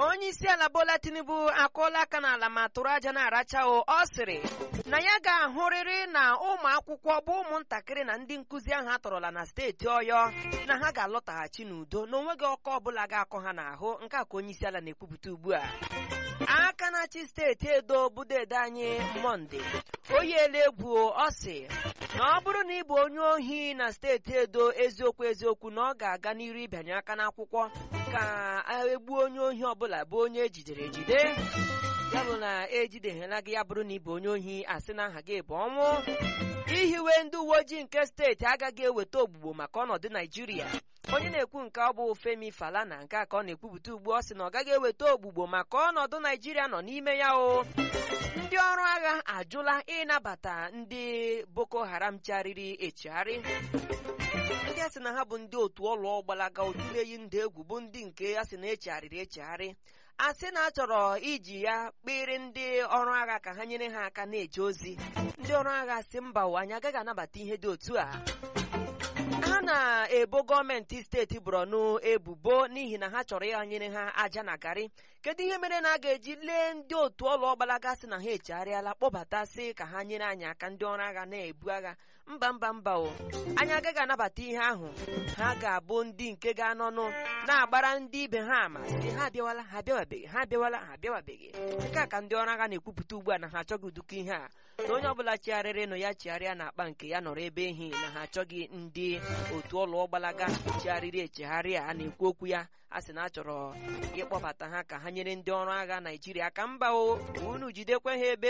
onye isi ala Bola Tinubu akụọla aka n'ala ma tụrụ aja na-aracha o ọ sịrị na ya ga-ahụrịrị na ụmụ akwụkwọ bụ ụmụntakịrị na ndị nkụzi ahụ atọrọla na steeti Ọyọ na ha ga-alọtaghachi n'udo na onweghị ọkọ ọbụla ga-akọ ha n'ahụ nke a ka onye isi ala na-ekwupụta ugbu a aka na-achị steeti Edo budeede anyị Mọnde o yiela egwu ọ sị na ọ bụrụ na ị bụ onye ohi na steeti Edo eziokwu eziokwu na ọ ga-aga n'iru ịbịanye aka n'akwụkwọ ka egbuo onye ohi ọbụla bụ onye ejidere ejide ya bụ na ejideghela gị ya bụrụ na ị bụ onye ohi asị na aha gị bụ ọnwụ ihiwe ndị uwe ojii nke steeti agaghị eweta ogbugbo maka ọnọdụ Naijiria onye na-ekwu nke ọ bụ Femi Falana nke a ka ọ na-ekwupụta ugbu ọ sị na ọ gaghị eweta ogbugbo maka ọnọdụ Naijiria nọ n'ime ya o ndị ọrụ agha ajụla ịnabata ndị Boko Haram chegharịrị echegharị ndị a sị na ha bụ ndị otu ọlụọ gbalaga otu eyi ndị egwu bụ ndị nke a sị na echegharịrị echegharị a sị na a chọrọ iji ya kpịrị ndị ọrụ agha ka ha nyere ha aka na-eje ozi ndị ọrụ agha si mba ụwa anyị agaghị anabata ihe dị otu a ha na-ebo gọọmenti steeti Borno ebubo n'ihi na ha chọrọ ịghanyere ha aja na garị kedu ihe mere na a ga-eji lee ndị otu ọlụ ọgbalaga sị na ha echegharịala kpọbata sị ka ha nyere anyị aka ndị ọrụ agha na-ebu agha mba mba mba o anyị agaghị anabata ihe ahụ ha ga-abụ ndị nke ga-anọnụ na-agbara ndị ibe ha ama sị ha abịawala ha abịawabeghị ha abịawala ha abịawabeghị nke a ka ndị ọrụ agha na-ekwupụta ugbu a na ha achọghị ụdịka ihe a na onye ọbụla chigharịrị nụ ya chigharịa na akpa nke ya nọrọ ebe ehi na ha achọghị ndị otu ọlụ ọgbalaga chigharịrị echegharị a na-ekwu okwu ya a sị na a chọrọ ịkpọbata ha ka ha nyere ndị ọrụ agha Naijiria aka mba o unu jidekwe ha ebe